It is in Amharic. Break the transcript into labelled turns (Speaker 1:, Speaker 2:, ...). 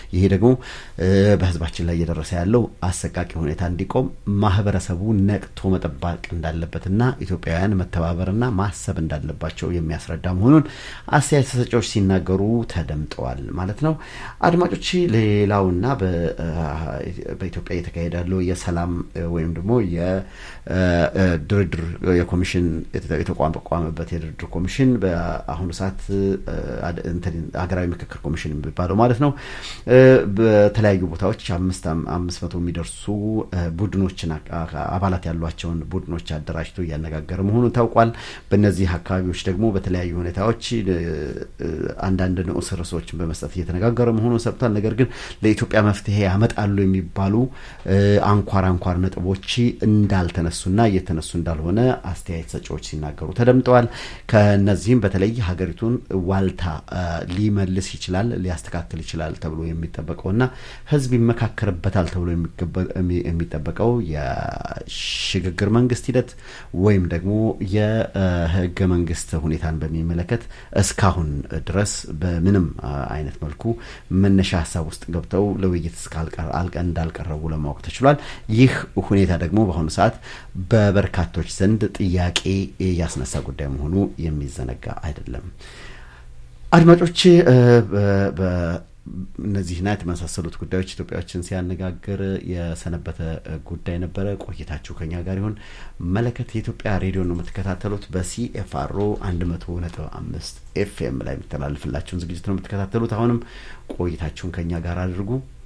Speaker 1: ይሄ ደግሞ በህዝባችን ላይ እየደረሰ ያለው አሰቃቂ ሁኔታ እንዲቆም ማህበረሰቡ ነቅቶ መጠባቅ እንዳለበትና ኢትዮጵያውያን መተባበርና ማሰብ እንዳለባቸው የሚያስረዳ መሆኑን አስተያየት ሰጪዎች ሲናገሩ ተደምጠዋል ማለት ነው። አድማጮች ሌላውና በኢትዮጵያ እየተካሄደ ያለው የሰላም ወይም ደግሞ የድርድር የኮሚሽን የተቋቋመበት የድርድር ኮሚሽን በአሁኑ ሰዓት ሀገራዊ ምክክር ኮሚሽን የሚባለው ማለት ነው በተለያዩ ቦታዎች አምስት አምስት መቶ የሚደርሱ ቡድኖችን አባላት ያሏቸውን ቡድኖች አደራጅቶ እያነጋገረ መሆኑን ታውቋል። በእነዚህ አካባቢዎች ደግሞ በተለያዩ ሁኔታዎች አንዳንድ ንዑስ ርዕሶችን በመስጠት እየተነጋገረ መሆኑን ሰብቷል። ነገር ግን ለኢትዮጵያ መፍትሄ ያመጣሉ የሚባሉ አንኳር አንኳር ነጥቦች እንዳልተነሱና እየተነሱ እንዳልሆነ አስተያየት ሰጪዎች ሲናገሩ ተደምጠዋል። ከነዚህም በተለይ ሀገሪቱን ዋልታ ሊመልስ ይችላል ሊያስተካክል ይችላል ተብሎ የሚጠበቀውና ሕዝብ ይመካከርበታል ተብሎ የሚጠበቀው የሽግግር መንግስት ሂደት ወይም ደግሞ የህገ መንግስት ሁኔታን በሚመለከት እስካሁን ድረስ በምንም አይነት መልኩ መነሻ ሀሳብ ውስጥ ገብተው ለውይይት እንዳልቀረቡ ለማወቅ ተችሏል። ይህ ሁኔታ ደግሞ በአሁኑ ሰዓት በበርካቶች ዘንድ ጥያቄ ያስነሳ ጉዳይ መሆኑ የሚዘነጋ አይደለም። አድማጮች እነዚህና የተመሳሰሉት ጉዳዮች ኢትዮጵያዎችን ሲያነጋግር የሰነበተ ጉዳይ ነበረ። ቆይታችሁ ከኛ ጋር ይሁን። መለከት የኢትዮጵያ ሬዲዮ ነው የምትከታተሉት። በሲኤፍአሮ አንድ መቶ ነጥብ አምስት ኤፍኤም ላይ የሚተላለፍላችሁን ዝግጅት ነው የምትከታተሉት። አሁንም ቆይታችሁን ከኛ ጋር አድርጉ።